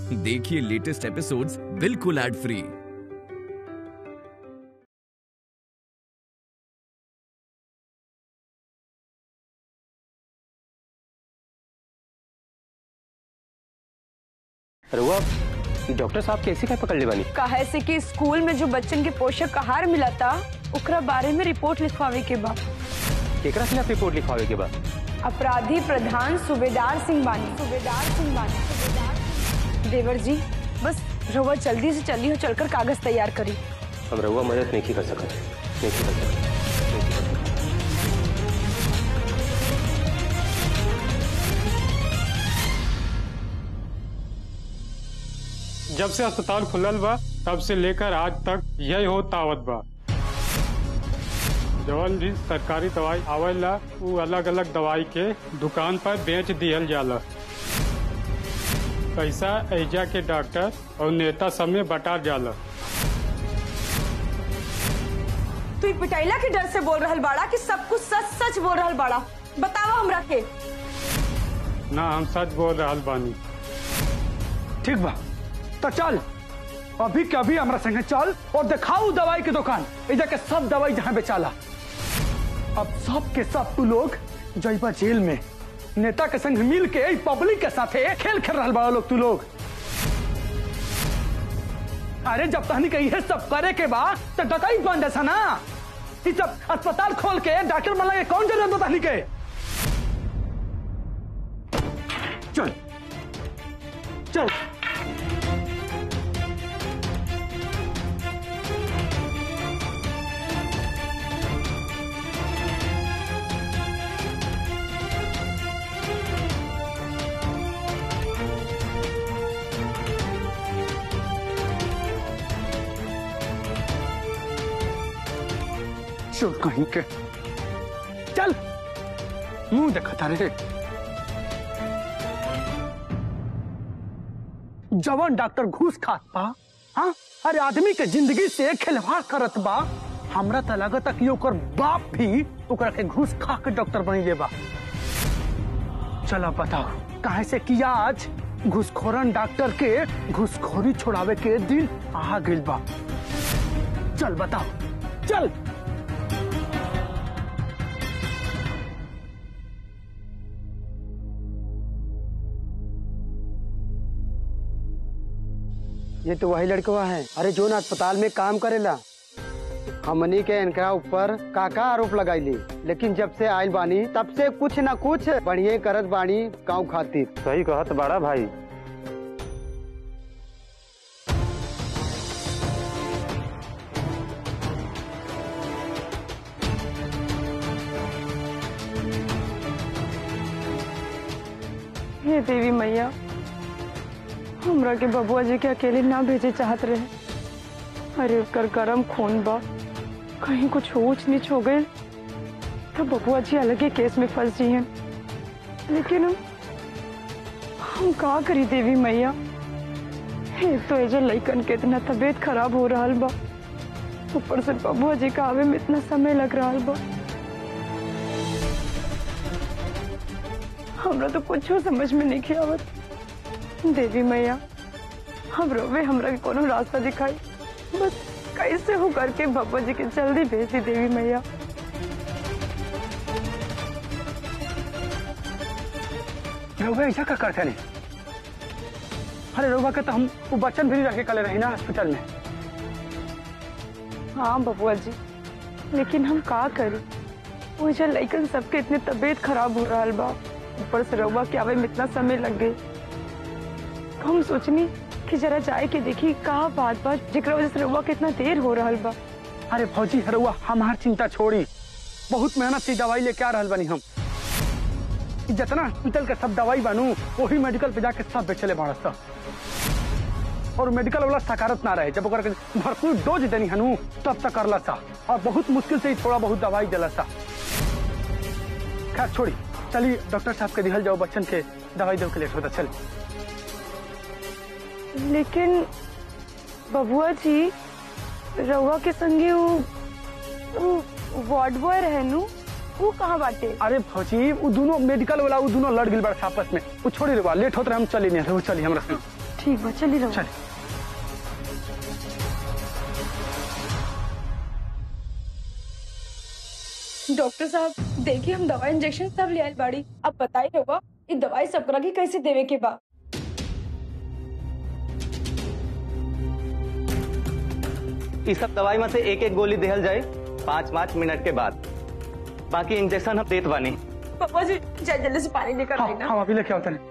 देखिए latest episodes बिल्कुल ad free रुआ डॉक्टर साहब कैसे क्या पकड़ ले बानी काहे से कि स्कूल में जो बच्चन के पोषक आहार मिला था ओकरा बारे में रिपोर्ट लिखवावे के बा केकरा खिलाफ रिपोर्ट लिखवावे के बाद अपराधी प्रधान सूबेदार सिंह बानी सूबेदार सिंह बानी सूबेदार सिंह- देवर जी बस रहुआ जल्दी से जल्दी हो चलकर कागज तैयार करी हम रुआ मदद नहीं कर सकते नहीं कर सकते जब से अस्पताल खुलल बा तब से लेकर आज तक यही हो तावत बा जवन भी सरकारी दवाई आवेला उ अलग अलग दवाई के दुकान पर बेच दिहल जाला पैसा ऐजा के डॉक्टर और नेता सब में बटा जाला तू ई पिटाइला के डर से बोल रहल बाड़ा कि सब कुछ सच सच बोल रहल बाड़ा बतावा हमरा के ना हम सच बोल रहल बानी ठीक बा तो चल अभी के अभी हमरा संगे चल और दिखाऊ दवाई की दुकान इधर के सब दवाई जहाँ बेचाला अब सब के सब तू लोग जइबा जेल में नेता के संग मिल के ई पब्लिक के साथे खेल खेल रहा बड़ा लोग तू लोग अरे जब तहनी के ये सब करे के बा तो डकई बन जैसा ना ई सब अस्पताल खोल के डॉक्टर बना के कौन जरूरत बता तहनी के चल चल चल कहीं के चल मुंह देखता रे जवान डॉक्टर घूस खात बा हाँ अरे आदमी के जिंदगी से खिलवाड़ करत बा हमरा तो लागत कि ओकर बाप भी ओकरा के घूस खा के डॉक्टर बनी ले बा चलो बताओ काहे से कि आज घूसखोरन डॉक्टर के घूसखोरी छोड़ावे के दिन आ गइल बा चल बताओ चल ये तो वही लड़कवा है अरे जो ना अस्पताल में काम करेला हमनी के इनका ऊपर काका आरोप लगाईली लेकिन जब से आयल बानी तब से कुछ ना कुछ बढ़िया करत बानी गाँव खातिर सही कहत बड़ा भाई हे देवी मैया हमरा के बबुआ जी के अकेले ना भेजे चाहत रहे अरे उसकर गरम खून बा कहीं कुछ ऊंच नीच हो गए तो बबुआ जी अलग ही केस में फंस जी हैं लेकिन हम हम का करी देवी मैया एक तो एजे लइकन के इतना तबीयत खराब हो रहा बा ऊपर से बबुआ जी का आवे में इतना समय लग रहा बा हमरा तो कुछ समझ में नहीं आवत देवी मैया हम रोवे हमरा के कोनो रास्ता दिखाई बस कैसे हो करके भगवान जी के जल्दी भेज दी देवी मैया रउआ ऐसा का करते नहीं अरे रउआ के तो हम वो बच्चन भी रह के कले रही ना हॉस्पिटल में हाँ बबुआ जी लेकिन हम का करी वो जो लइकन सबके इतने तबीयत खराब हो रहा बा ऊपर से रउआ के आवे में इतना समय लग गई हम सोचनी कि जरा जाए के देखी का बात बात जेकरा वजह से रउआ के इतना देर हो रहा बा अरे फौजी रउआ हमार चिंता छोड़ी बहुत मेहनत से दवाई लेके आ रहल बनी हम ई जितना हॉस्पिटल के सब दवाई बनू वही मेडिकल पे जाके सब बेचले बाड़ सब और मेडिकल वाला सकारत ना रहे जब ओकरा के भरपूर डोज देनी हनु तब तक करला सा और बहुत मुश्किल से ही थोड़ा बहुत दवाई दिला सा खैर छोड़ी चलिए डॉक्टर साहब के दिहल जाओ बच्चन के दवाई दे के लेट होता चल लेकिन बबुआ जी रउआ के संगे वो वो वार्ड बॉय रहे नु वो कहाँ बाटे अरे फौजी वो दोनों मेडिकल वाला वो दोनों लड़ गई बड़ा आपस में वो छोड़ी रे बा लेट होत रहे हम चली नहीं रहे वो चली हमरा संग ठीक बा चली रहो चल डॉक्टर साहब देखिए हम दवाई इंजेक्शन सब ले आए बाड़ी अब बताई रहुआ ये दवाई सब करा के कैसे देवे के बा इस सब दवाई में से एक एक गोली देहल जाए पाँच पाँच मिनट के बाद बाकी इंजेक्शन हम देत बानी पापा जी जल्दी जल्दी से पानी लेकर आई हाँ ना हाँ अभी लेके आओ तने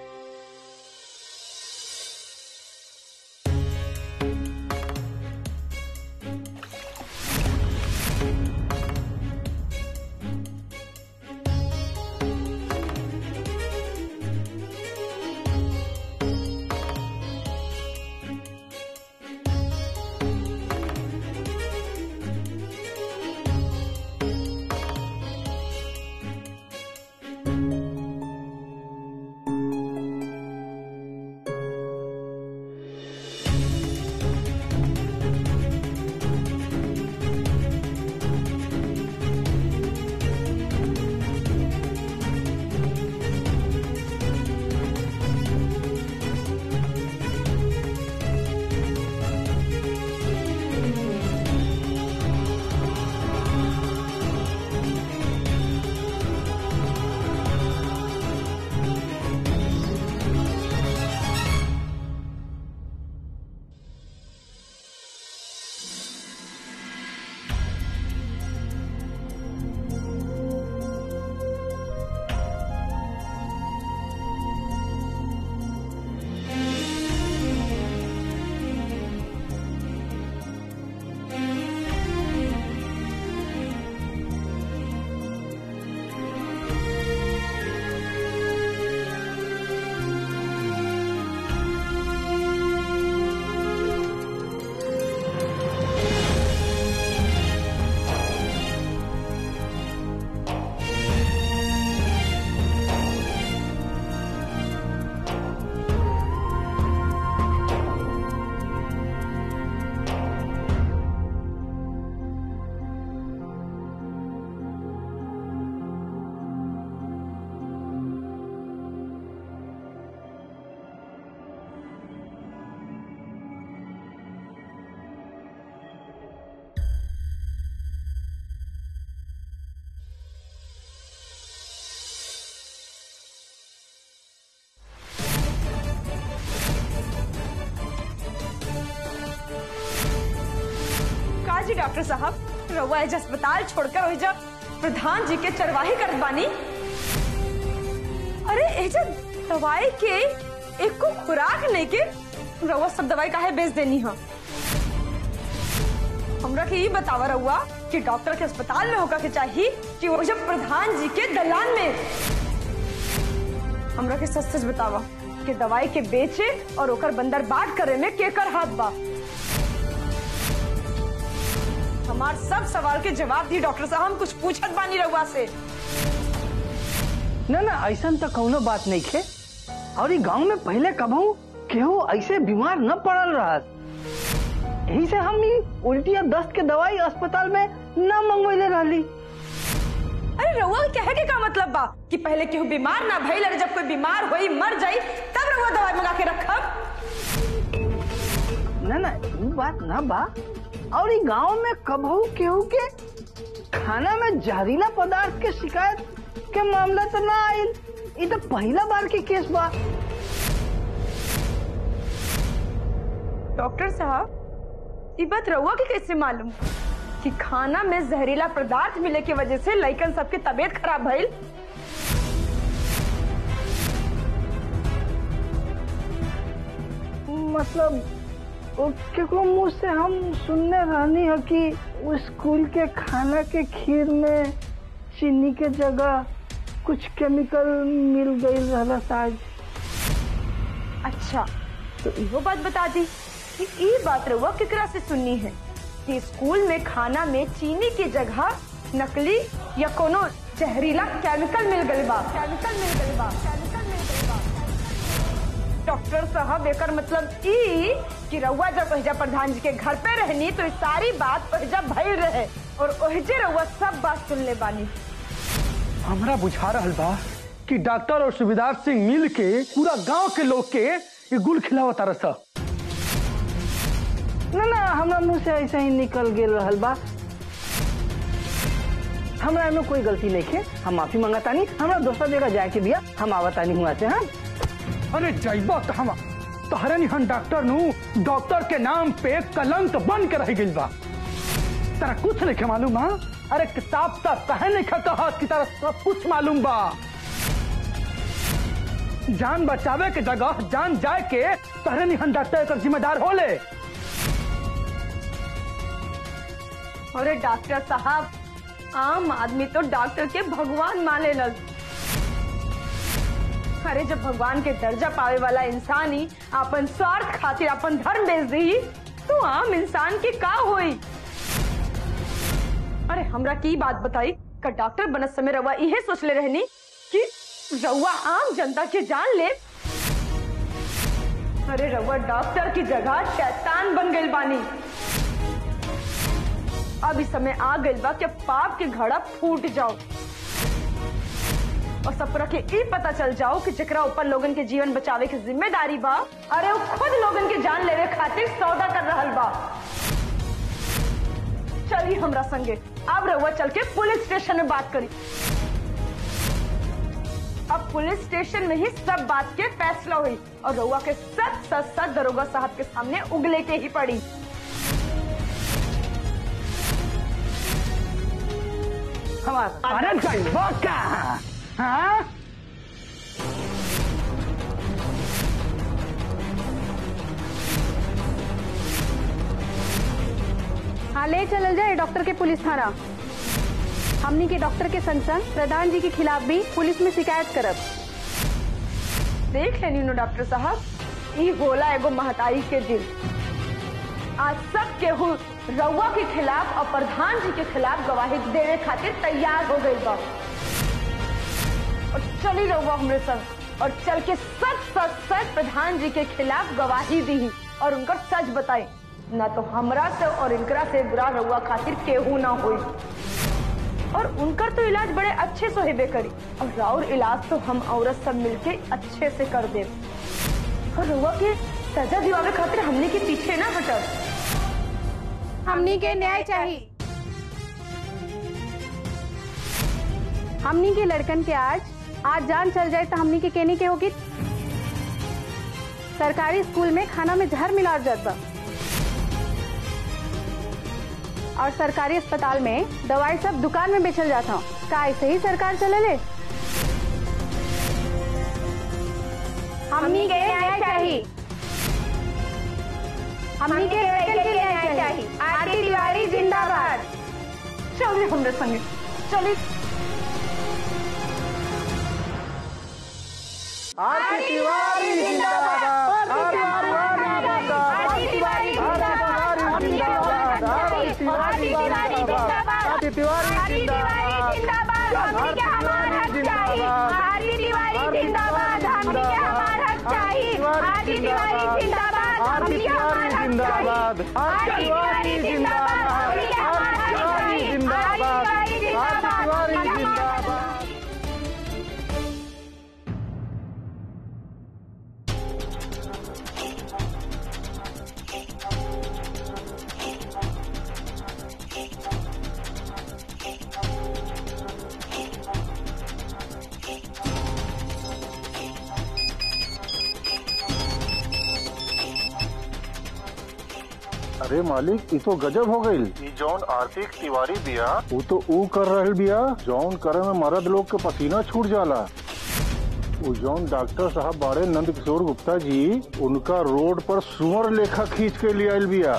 का जी डॉक्टर साहब रहुआ एज अस्पताल छोड़कर हो जा प्रधान जी के चरवाही करत बानी अरे एजा दवाई के एक को खुराक लेके रहुआ सब दवाई काहे बेच देनी है हमरा के ये बतावा रहुआ कि डॉक्टर के अस्पताल में होकर के चाहिए कि वो जब प्रधान जी के दलान में हमरा के सच सच बतावा कि दवाई के बेचे और ओकर बंदर बाट करे में केकर हाथ बा हमार सब सवाल के जवाब दी डॉक्टर साहब हम कुछ पूछत बानी रहुआ से ना ना ऐसा तो कौनो बात नहीं खे और ई गांव में पहले कबहू केहू ऐसे बीमार न पड़ल रहा यही से हम ई उल्टी या दस्त के दवाई अस्पताल में न मंगवैले रहली अरे रहुआ के कहे के का मतलब बा कि पहले केहू बीमार ना भइल अरे जब कोई बीमार होई मर जाई तब रहुआ दवाई मंगा के रखब ना ना ई बात ना बा और ई गांव में कबहू केहू के खाना में जहरीला पदार्थ के शिकायत के मामला तो ना आयल ई तो पहला बार के केस बा डॉक्टर साहब ये बात रहुआ के कैसे मालूम कि खाना में जहरीला पदार्थ मिले की वजह से लइकन सबके तबीयत खराब भइल मतलब वो केकरो मुंह से हम सुनने रहनी है कि वो स्कूल के खाना के खीर में चीनी के जगह कुछ केमिकल मिल गई रहला शायद अच्छा तो इहो बात बता दी कि ये बात रहुआ केकरा से सुननी है कि स्कूल में खाना में चीनी की जगह नकली या कोनो जहरीला केमिकल मिल गई बा केमिकल मिल गई बा केमिकल मिल गई बा डॉक्टर साहब एकर मतलब ई कि रउआ जब ओहिजा प्रधान जी के घर पे रहनी तो ई सारी बात ओहिजा भइल रहे और ओहिजे रउआ सब बात सुन ले बानी हमरा बुझा रहल बा कि डॉक्टर और सुबेदार सिंह मिल के पूरा गांव के लोग के ये गुल खिलाओ तारा सा ना ना हमरा मुंह से ऐसे ही निकल गेल रहल बा हमरा में कोई गलती नहीं है हम माफी मांगतानी हमरा दोसर जगह जाए के बिया हम आवतानी हुआ से हाँ अरे जैबा तो हम तहरे निहन डॉक्टर नु डॉक्टर के नाम पे कलंक बन के रह गइल बा तारा कुछ नहीं के मालूम हा अरे किताब तक कहे नहीं खा कहा कि तारा सब कुछ मालूम बा जान बचावे के जगह जान जाए के तहरे निहन डॉक्टर एकर जिम्मेदार होले अरे डॉक्टर साहब आम आदमी तो डॉक्टर के भगवान माने लग अरे जब भगवान के दर्जा पावे वाला इंसान ही अपन स्वार्थ खातिर अपन धर्म बेच दी तो आम इंसान के का होई अरे हमरा की बात बताई का डॉक्टर बनत समय रवा इहे सोचले रहनी कि रउआ आम जनता के जान ले अरे रउआ डॉक्टर की जगह शैतान बन गई बानी अब इस समय आ गइल बा कि पाप के घड़ा फूट जाओ और सबरा के ई पता चल जाओ कि जेकरा ऊपर लोगन के जीवन बचावे की जिम्मेदारी बा अरे वो खुद लोगन के जान लेवे खातिर सौदा कर रहल बा चलिए हमरा संगे अब रउआ चल के पुलिस स्टेशन में बात करी अब पुलिस स्टेशन में ही सब बात के फैसला हुई और रउआ के सच सच सच दरोगा साहब के सामने उगले के ही पड़ी हमारा अरे जैबा का हाँ हाँ ले चलल जाए डॉक्टर के पुलिस थाना हमनी के डॉक्टर के संग संग प्रधान जी के खिलाफ भी पुलिस में शिकायत करब देख लेनी नो डॉक्टर साहब ई होला एगो महतारी के दिल आज सब केहू रउआ के खिलाफ और प्रधान जी के खिलाफ गवाही देवे खातिर तैयार हो गई बा और चली रउआ हमरे संग और चल के सच सच सच प्रधान जी के खिलाफ गवाही दी और उनकर सच बताई ना तो हमरा से और इनकरा से बुरा रउआ खातिर केहू ना होई और उनकर तो इलाज बड़े अच्छे से हेबे करी और राउर इलाज तो हम औरत सब मिलके अच्छे से कर दे और रउआ के सजा दिवावे खातिर हमने के पीछे ना हटब हमनी के न्याय चाहिए हमनी के लड़कन के आज आज जान चल जाए तो हमनी के कहने के होगी सरकारी स्कूल में खाना में जहर मिला जाता और सरकारी अस्पताल में दवाई सब दुकान में बेचल जाता का ऐसे ही सरकार चले ले हमनी के न्याय चाहिए हमनी के लड़कन के न्याय चाहिए आरती तिवारी जिंदाबाद चलिए हमरे संगे चलिए आरती तिवारी जिंदाबाद आरती तिवारी जिंदाबाद आरती तिवारी जिंदाबाद आरती तिवारी जिंदाबाद आरती तिवारी जिंदाबाद आरती तिवारी जिंदाबाद हमनी के हमार हक चाहिए आरती तिवारी जिंदाबाद आरती तिवारी जिंदाबाद आरती तिवारी जिंदाबाद आरती तिवारी जिंदाबाद आरती तिवारी जिंदाबाद अरे मालिक ई तो गजब हो गईल ई जौन आर्थिक तिवारी बिया वो तो ऊ कर रहल बिया जौन करे में मर्द लोग के पसीना छूट जाला वो जौन डॉक्टर साहब बाड़े नंद किशोर गुप्ता जी उनका रोड पर सुअर लेखा खींच के ले आयल बिया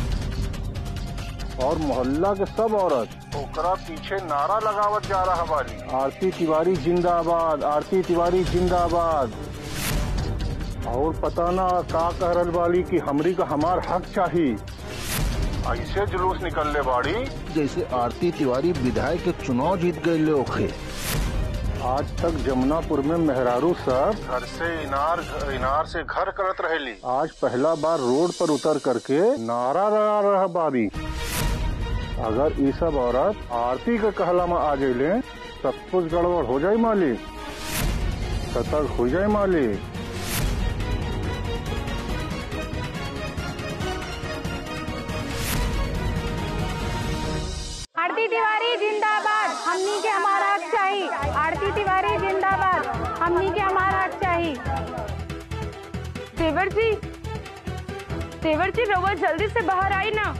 और मोहल्ला के सब औरत ओकरा पीछे नारा लगावत जा रहा बाली आरती तिवारी जिंदाबाद आरती तिवारी जिंदाबाद और पता ना का कह रहल बाली कि हमरी का हमार हक चाहिए ऐसे जुलूस निकलने बाड़ी जैसे आरती तिवारी विधायक के चुनाव जीत गए लोग आज तक जमुनापुर में मेहरारू सब घर से इनार इनार से घर करत रहेली आज पहला बार रोड पर उतर करके नारा लगा रहा बारी अगर ये सब औरत आरती के कहला में आ जाइले सब कुछ गड़बड़ हो जाए मालिक सतर्क हो जाए मालिक देवर जी देवर जी रवा जल्दी से बाहर आई ना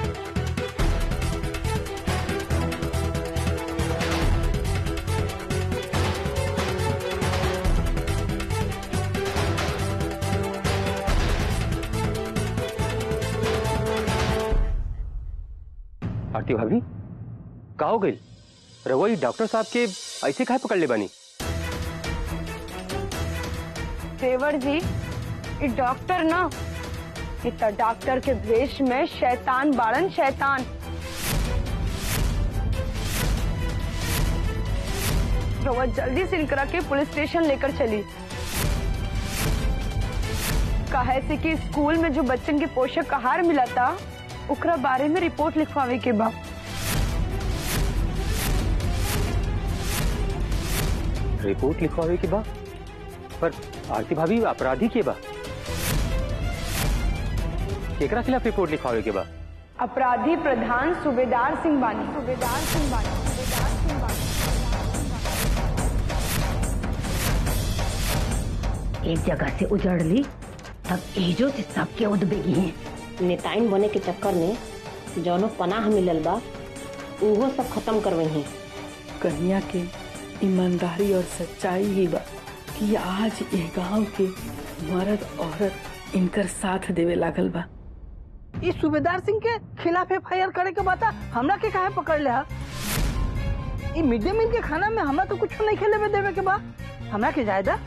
आरती भाभी का हो गई रहुआ ये डॉक्टर साहब के ऐसे काहे पकड़ ले बानी देवर जी ये डॉक्टर ना इतना डॉक्टर के भेष में शैतान बाड़न शैतान रवा जल्दी से इनकरा के पुलिस स्टेशन लेकर चली कहे से कि स्कूल में जो बच्चन के पोषक आहार मिला था उकरा बारे में रिपोर्ट लिखवावे के बा रिपोर्ट लिखवावे के बा पर आरती भाभी अपराधी के बा केकरा खिलाफ रिपोर्ट लिखवावे के बा अपराधी प्रधान सूबेदार सिंह बानी सूबेदार सिंह बानी सूबेदार सिंह बानी एक जगह से उजड़ ली तब एजो से सबके उदबेगी हैं नेताइन बने के चक्कर में जौनो पनाह मिलल बा उहो सब खत्म करवई हैं कन्या के ईमानदारी और सच्चाई ही बा कि आज ये गांव के मर्द औरत इनकर साथ देवे लागल बा इस सूबेदार सिंह के खिलाफ एफ आई आर करे के बता हमरा के काहे पकड़ ले हा ई मिड डे मील के खाना में हमरा तो कुछ नहीं खेले में देवे के बा हमरा के जायदा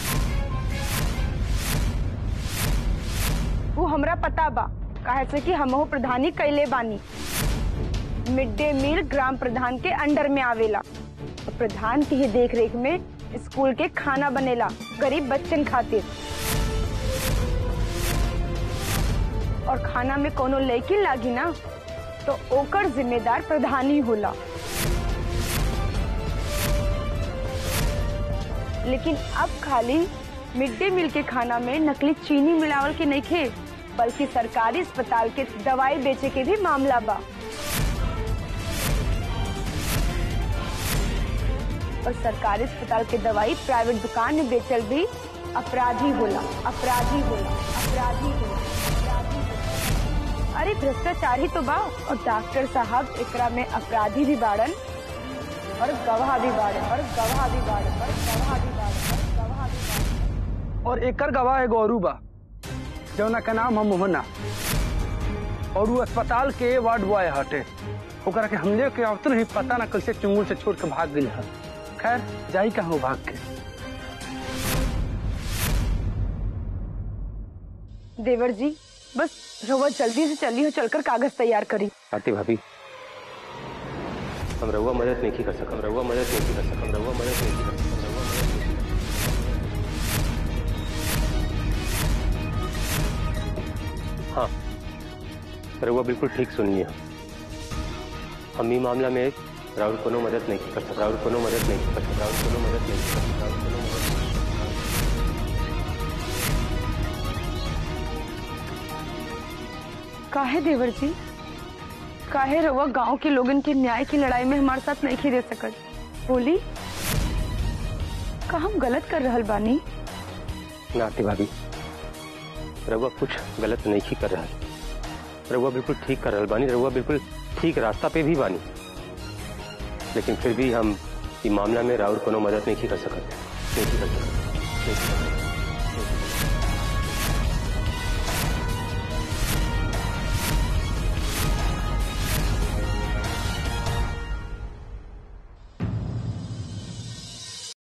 वो हमरा पता बा कहे से कि हमहू प्रधानी कैले बानी मिड डे मील ग्राम प्रधान के अंडर में आवेला और प्रधान की ही देख रेख में स्कूल के खाना बनेला गरीब बच्चन खातिर और खाना में कोनो लड़की लागी ना तो ओकर जिम्मेदार प्रधान ही होला लेकिन अब खाली मिड डे मील के खाना में नकली चीनी मिलावल के नहीं खे बल्कि सरकारी अस्पताल के दवाई बेचे के भी मामला बा और सरकारी अस्पताल के दवाई प्राइवेट दुकान में बेचल भी अपराधी होला अपराधी होला अपराधी होला अपराधी होला। अरे भ्रष्टाचार ही तो बा और डॉक्टर साहब एकरा में अपराधी भी बाड़न और गवाह भी बाड़न और गवाह भी बाड़न और गवाह भी बाड़न और गवाह भी बाड़न और एकर गवाह एगो औरू बा जौना का नाम है मोहना और वो अस्पताल के वार्ड बॉय हटे ओकरा के हमले के आवत नहीं पता ना कैसे चुंगुल से छोड़ के भाग गई है खैर जाई कहाँ भाग के देवर जी बस रवा जल्दी से चली हो चलकर कागज तैयार करी आरती भाभी हम रहुआ मदद नहीं कर सकम रहुआ मदद नहीं कर सकम रहुआ मदद नहीं कर सकम रहुआ मदद नहीं हाँ रहुआ बिल्कुल ठीक सुनिए हम ई मामला में राहुल कोनो मदद नहीं कर सकता राहुल कोनो मदद नहीं कर सकता राहुल कोनो मदद नहीं कर सकता राहुल कोनो मदद काहे देवर जी काहे रवा गांव के लोगन के न्याय की लड़ाई में हमारे साथ नहीं दे सकत बोली का हम गलत कर रहल बानी ना आरती भाभी रहुआ कुछ गलत नहीं कर रहा रहुआ बिल्कुल ठीक कर रहा बानी रहुआ बिल्कुल ठीक रास्ता पे भी बानी लेकिन फिर भी हम ई मामला में राहुल कोनो मदद नहीं कर सकत नहीं कर सकत नहीं कर सकत